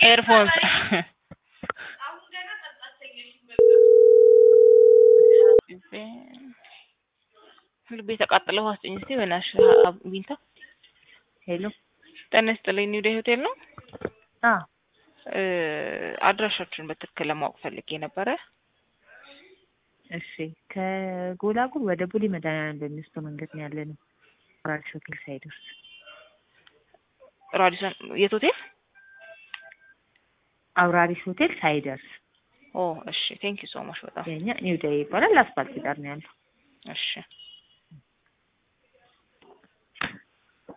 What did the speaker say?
ኤርፎንስ ልቤ ተቃጠለ። ውሃ ስጠኝ እስኪ በእናትሽ ቢንታ። ሄሎ ጤና ይስጥልኝ። ኒው ዴይ ሆቴል ነው? አ እ አድራሻችሁን በትክክል ለማወቅ ፈልጌ ነበረ። እሺ ከጎላጉል ወደ ቡሊ መድኃኒዓለም በሚወስደው መንገድ ነው ያለ ነው። ራዲስ ሆቴል ሳይደርስ ራዲሰን የት ሆቴል? አውራሪስ ሆቴል ሳይደርስ ኦ እሺ፣ ቴንክ ዩ ሶ ማች በጣም የኛ ኒው ዴይ ይባላል። አስፋልት ዳር ነው ያለው። እሺ